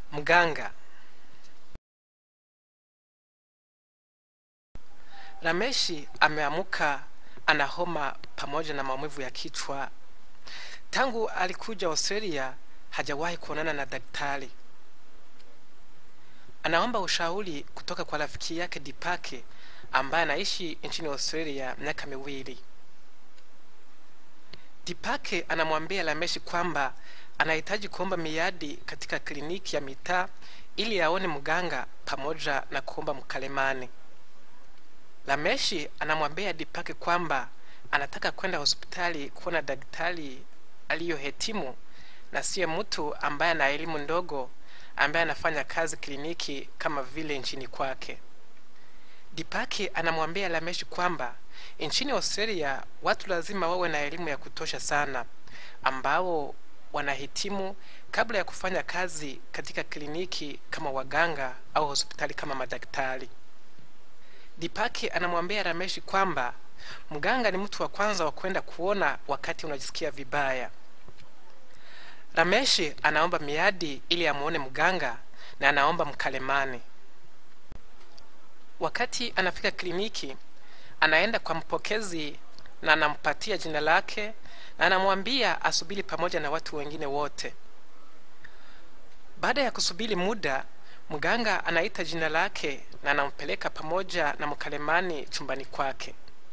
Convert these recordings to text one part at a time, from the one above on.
Mganga. Rameshi ameamuka ana homa pamoja na maumivu ya kichwa. Tangu alikuja Australia hajawahi kuonana na daktari. Anaomba ushauri kutoka kwa rafiki yake Dipake ambaye anaishi nchini Australia miaka miwili. Dipake anamwambia Rameshi kwamba anahitaji kuomba miadi katika kliniki ya mitaa ili aone mganga pamoja na kuomba mkalemani. Rameshi anamwambia Dipake kwamba anataka kwenda hospitali kuona daktari aliyohetimu na siye mtu ambaye ana elimu ndogo ambaye anafanya kazi kliniki kama vile nchini kwake. Dipaki anamwambia Rameshi kwamba nchini Australia watu lazima wawe na elimu ya kutosha sana, ambao wanahitimu kabla ya kufanya kazi katika kliniki kama waganga au hospitali kama madaktari. Dipaki anamwambia Rameshi kwamba mganga ni mtu wa kwanza wa kwenda kuona wakati unajisikia vibaya. Rameshi anaomba miadi ili amuone mganga na anaomba mkalemani. Wakati anafika kliniki, anaenda kwa mpokezi na anampatia jina lake na anamwambia asubiri pamoja na watu wengine wote. Baada ya kusubiri muda, mganga anaita jina lake na anampeleka pamoja na mkalemani chumbani kwake.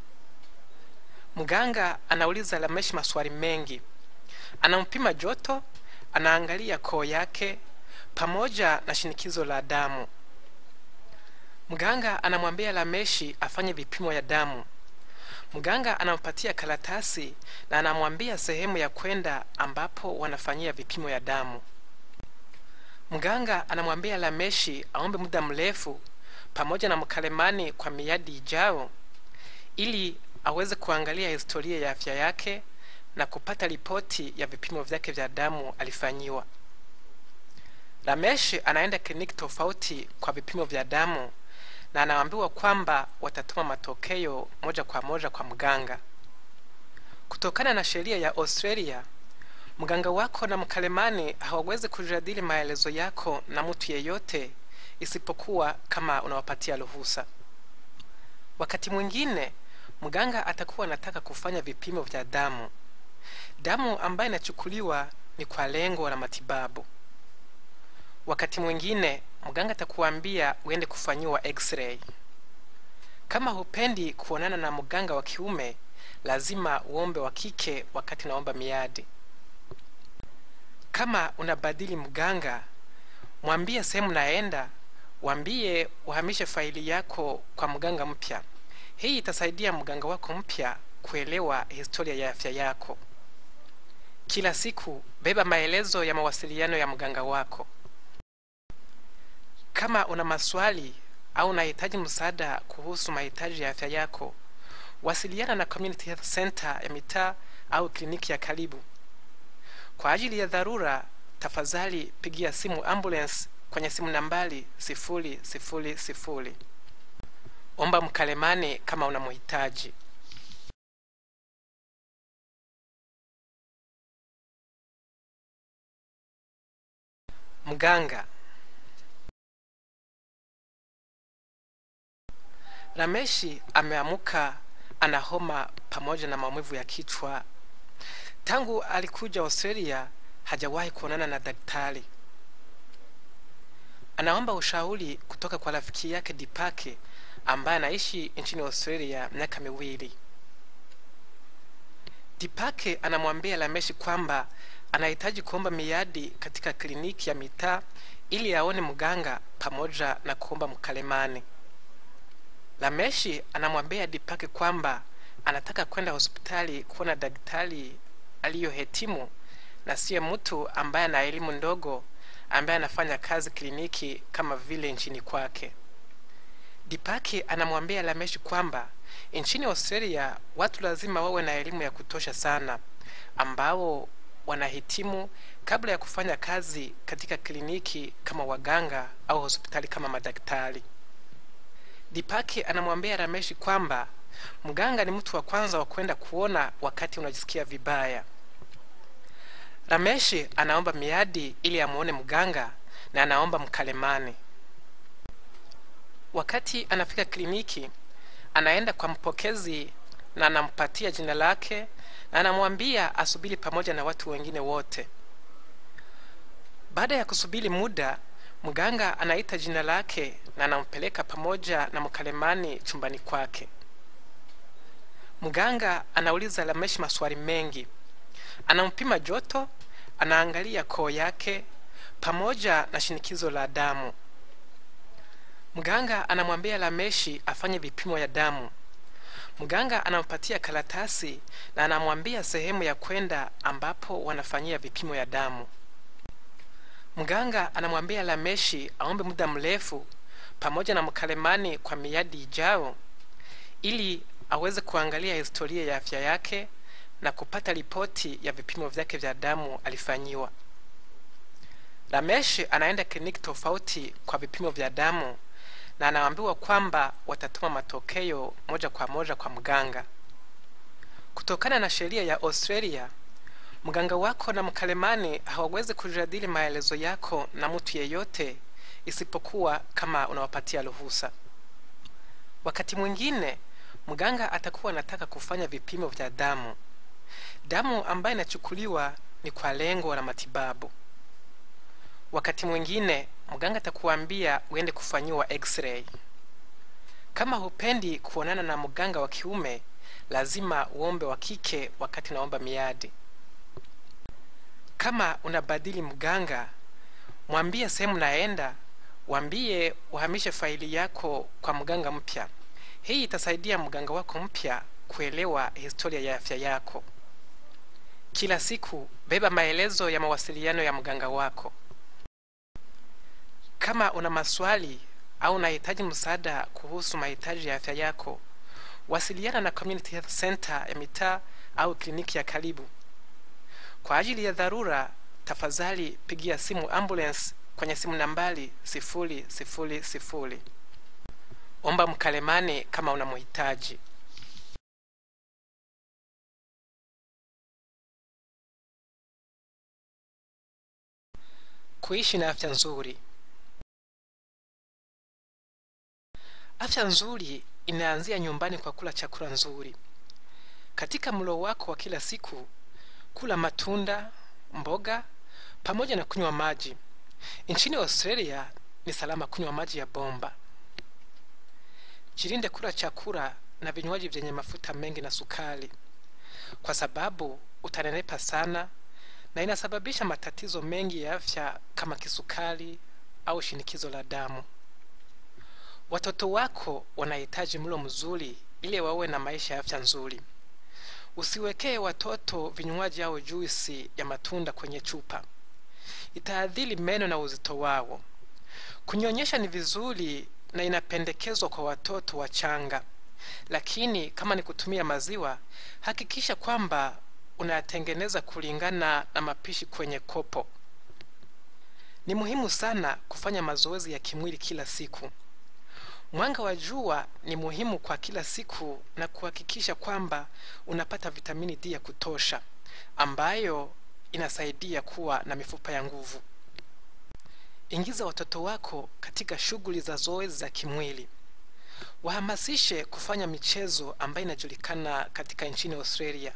Mganga anauliza Rameshi maswali mengi, anampima joto, anaangalia koo yake pamoja na shinikizo la damu. Mganga anamwambia Rameshi afanye vipimo ya damu. Mganga anampatia karatasi na anamwambia sehemu ya kwenda ambapo wanafanyia vipimo ya damu. Mganga anamwambia Rameshi aombe muda mrefu pamoja na mkalemani kwa miadi ijao ili aweze kuangalia historia ya afya yake na kupata ripoti ya vipimo vyake vya damu alifanyiwa. Rameshi anaenda kliniki tofauti kwa vipimo vya damu na anaambiwa kwamba watatuma matokeo moja kwa moja kwa mganga. Kutokana na sheria ya Australia, mganga wako na mkalemani hawawezi kujadili maelezo yako na mtu yeyote isipokuwa kama unawapatia ruhusa. Wakati mwingine mganga atakuwa anataka kufanya vipimo vya damu. Damu ambayo inachukuliwa ni kwa lengo la matibabu. Wakati mwingine mganga atakuambia uende kufanyiwa x-ray. Kama hupendi kuonana na mganga wa kiume, lazima uombe wa kike wakati naomba miadi. Kama unabadili mganga, mwambie sehemu naenda, wambie uhamishe faili yako kwa mganga mpya. Hii itasaidia mganga wako mpya kuelewa historia ya afya yako. Kila siku beba maelezo ya mawasiliano ya mganga wako. Kama una maswali au unahitaji msaada kuhusu mahitaji ya afya yako, wasiliana na Community Health Center ya mitaa au kliniki ya karibu. Kwa ajili ya dharura, tafadhali pigia simu ambulance kwenye simu nambari sifuri sifuri sifuri. Omba mkalemani kama unamhitaji. Mganga. Rameshi ameamuka ana homa pamoja na maumivu ya kichwa. Tangu alikuja Australia hajawahi kuonana na daktari. Anaomba ushauri kutoka kwa rafiki yake Dipake ambaye anaishi nchini Australia miaka miwili. Dipake anamwambia Rameshi kwamba anahitaji kuomba miadi katika kliniki ya mitaa ili aone mganga pamoja na kuomba mkalemani. Rameshi anamwambia Dipake kwamba anataka kwenda hospitali kuona daktari aliyohetimu na siye mtu ambaye ana elimu ndogo ambaye anafanya kazi kliniki kama vile nchini kwake. Dipaki anamwambia Rameshi kwamba nchini Australia watu lazima wawe na elimu ya kutosha sana, ambao wanahitimu kabla ya kufanya kazi katika kliniki kama waganga au hospitali kama madaktari. Dipaki anamwambia Rameshi kwamba mganga ni mtu wa kwanza wa kwenda kuona wakati unajisikia vibaya. Rameshi anaomba miadi ili amuone mganga na anaomba mkalemani. Wakati anafika kliniki, anaenda kwa mpokezi na anampatia jina lake na anamwambia asubiri pamoja na watu wengine wote. Baada ya kusubiri muda, mganga anaita jina lake na anampeleka pamoja na mkalemani chumbani kwake. Mganga anauliza Lameshi maswali mengi, anampima joto, anaangalia koo yake pamoja na shinikizo la damu. Mganga anamwambia Lameshi afanye vipimo ya damu. Mganga anampatia karatasi na anamwambia sehemu ya kwenda ambapo wanafanyia vipimo ya damu. Mganga anamwambia Lameshi aombe muda mrefu pamoja na mkalemani kwa miadi ijao ili aweze kuangalia historia ya afya yake na kupata ripoti ya vipimo vyake vya damu alifanyiwa. Lameshi anaenda kliniki tofauti kwa vipimo vya damu na anaambiwa kwamba watatuma matokeo moja kwa moja kwa mganga. Kutokana na sheria ya Australia, mganga wako na mkalemani hawawezi kujadili maelezo yako na mtu yeyote isipokuwa kama unawapatia ruhusa. Wakati mwingine mganga atakuwa anataka kufanya vipimo vya damu. Damu ambayo inachukuliwa ni kwa lengo la matibabu. Wakati mwingine mganga atakuambia uende kufanyiwa x-ray. Kama hupendi kuonana na mganga wa kiume, lazima uombe wa kike wakati unaomba miadi. Kama unabadili mganga, mwambie sehemu naenda, wambie uhamishe faili yako kwa mganga mpya. Hii itasaidia mganga wako mpya kuelewa historia ya afya yako. Kila siku beba maelezo ya mawasiliano ya mganga wako. Kama una maswali au unahitaji msaada kuhusu mahitaji ya afya yako, wasiliana na Community Health Center ya mitaa au kliniki ya karibu. Kwa ajili ya dharura, tafadhali pigia simu ambulance kwenye simu nambari sifuri sifuri sifuri. Omba mkalemani kama unamhitaji. Kuishi na afya nzuri. Afya nzuri inaanzia nyumbani kwa kula chakula nzuri. Katika mlo wako wa kila siku, kula matunda, mboga pamoja na kunywa maji. Nchini Australia ni salama kunywa maji ya bomba. Jilinde kula chakula na vinywaji vyenye mafuta mengi na sukari, kwa sababu utanenepa sana na inasababisha matatizo mengi ya afya kama kisukari au shinikizo la damu. Watoto wako wanahitaji mlo mzuri ili wawe na maisha ya afya nzuri. Usiwekee watoto vinywaji au juisi ya matunda kwenye chupa, itaadhiri meno na uzito wao. Kunyonyesha ni vizuri na inapendekezwa kwa watoto wachanga, lakini kama ni kutumia maziwa, hakikisha kwamba unayatengeneza kulingana na mapishi kwenye kopo. Ni muhimu sana kufanya mazoezi ya kimwili kila siku. Mwanga wa jua ni muhimu kwa kila siku na kuhakikisha kwamba unapata vitamini D ya kutosha ambayo inasaidia kuwa na mifupa ya nguvu. Ingiza watoto wako katika shughuli za zoezi za kimwili. Wahamasishe kufanya michezo ambayo inajulikana katika nchini Australia.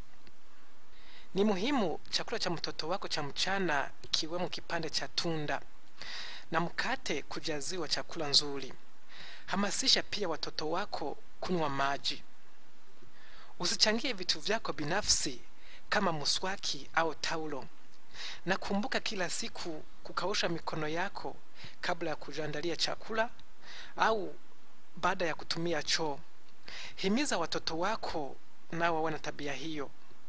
Ni muhimu chakula cha mtoto wako cha mchana kiwemo kipande cha tunda na mkate kujaziwa chakula nzuri. Hamasisha pia watoto wako kunywa maji. Usichangie vitu vyako binafsi kama muswaki au taulo, na kumbuka kila siku kukausha mikono yako kabla ya kujiandalia chakula au baada ya kutumia choo. Himiza watoto wako nao wawe na tabia hiyo.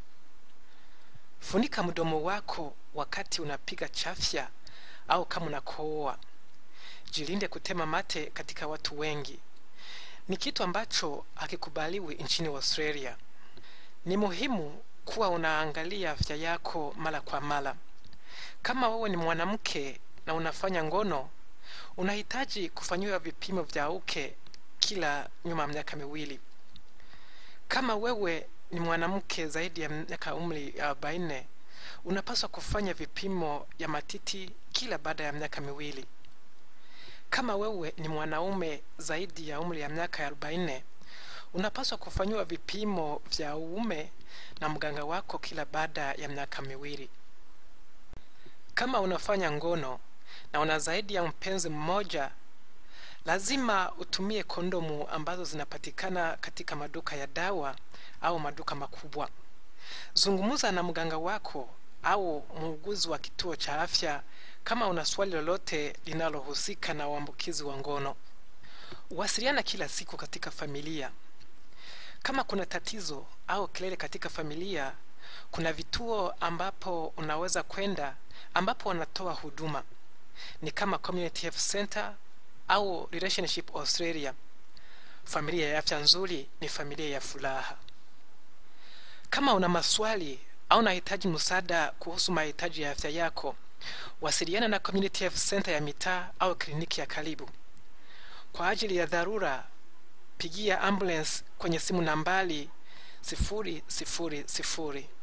Funika mdomo wako wakati unapiga chafya au kama unakohoa. Jilinde kutema mate katika watu wengi. Ni kitu ambacho hakikubaliwi nchini Australia. Ni muhimu kuwa unaangalia afya yako mara kwa mara. Kama wewe ni mwanamke na unafanya ngono, unahitaji kufanyiwa vipimo vya uke kila nyuma ya miaka miwili. Kama wewe ni mwanamke zaidi ya miaka umri ya arobaini, unapaswa kufanya vipimo ya matiti kila baada ya miaka miwili. Kama wewe ni mwanaume zaidi ya umri ya miaka ya 40, unapaswa kufanyiwa vipimo vya uume na mganga wako kila baada ya miaka miwili. Kama unafanya ngono na una zaidi ya mpenzi mmoja, lazima utumie kondomu ambazo zinapatikana katika maduka ya dawa au maduka makubwa. Zungumza na mganga wako au muuguzi wa kituo cha afya kama una swali lolote linalohusika na uambukizi wa ngono. Wasiliana kila siku katika familia. Kama kuna tatizo au kelele katika familia, kuna vituo ambapo unaweza kwenda ambapo wanatoa huduma ni kama Community Health Center au Relationship Australia. Familia ya afya nzuri ni familia ya furaha. Kama una maswali au unahitaji msaada kuhusu mahitaji ya afya yako, wasiliana na Community Health Center ya mitaa au kliniki ya karibu. Kwa ajili ya dharura, pigia ambulance kwenye simu nambari sifuri sifuri sifuri.